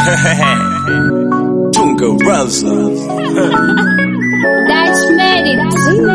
Tunga Raza. That's made it.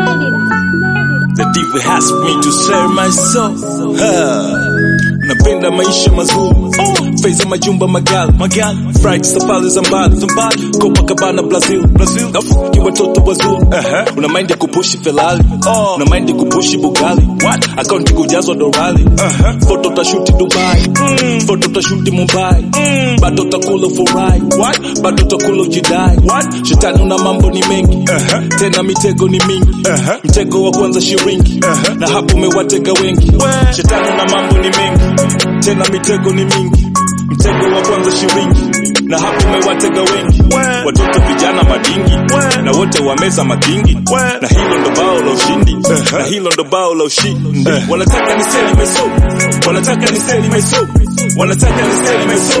The devil has me to sell my soul. Ha. Napenda maisha mazuri feza majumba magali magali fright safari za mbali za mbali Copacabana Brazil Brazil nafuki watoto wazuri uh-huh. una mind ya kupushi Ferrari oh. una mind ya kupushi Bugatti what akaunti kujazwa dorali uh-huh. foto tashuti Dubai mm. foto tashuti Mumbai mm. bado takula furai what bado takula ujidai what shetani una mambo ni mengi uh-huh. tena mitego ni mingi uh-huh. mtego wa kwanza shiringi uh-huh. na hapo umewatega wengi shetani una mambo ni mengi tena mitego ni mingi mtego wa kwanza shiringi na hapo umewatega wengi watoto vijana madingi na wote wameza makingi na hilo ndo bao la ushindi na hilo ndo bao la ushindi wanataka ni seli meso wanataka ni seli meso wanataka ni seli meso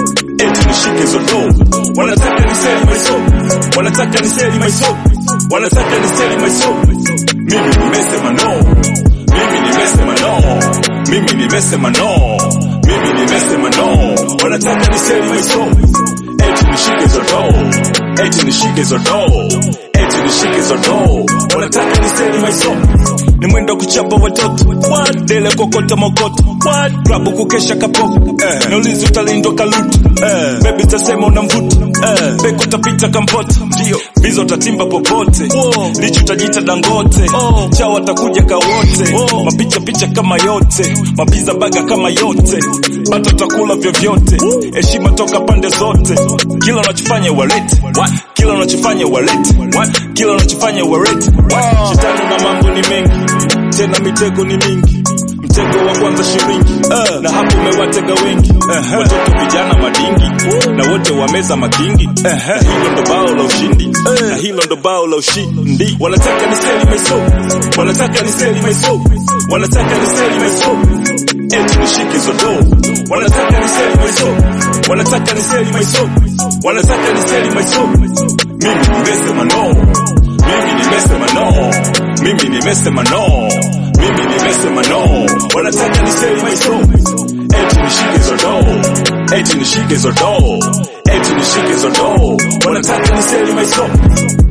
eti nishike zoto wanataka ni seli meso wanataka ni seli meso wanataka ni seli meso mimi nimesema no mimi nimesema no mimi nimesema no mimi nimesema no wanataka niseli maiso eti nishike zodo eti nishike zodo eti nishike zodo wanataka niseli maiso ni mwendo kuchapa watoto dele kokota mokoto klabu kukesha kapofu eh. naulizi utalindwa kalutu eh. bebi tasema una mvuto eh. beko tapita kampota ndio bizo tatimba popote lichu tajita dangote oh. chao watakuja kawote oh. mapicha picha kama yote mapiza baga kama yote bata takula vyovyote heshima toka pande zote kila unachofanya walete kila unachofanya walete kila unachofanya walete shetani na mambo ni mengi tena mitego ni mingi mtego wa kwanza shiringi uh, na hapo umewatega wengi uh-huh. watoto vijana madingi uh, na wote wameza makingi uh-huh. na hilo ndo bao la ushindi uh, na hilo ndo bao la ushindi wanataka ni seli maiso wanataka ni seli maiso wanataka ni seli maiso eti nishike zodo wanataka ni seli maiso wanataka ni seli maiso wanataka ni seli maiso mimi nimesema no mimi nimesema no mimi nimesema no mimi nimesema no wanataka niseli maiso eti nishike zodo eti nishike zodo eti nishike zodo wanataka niseli maiso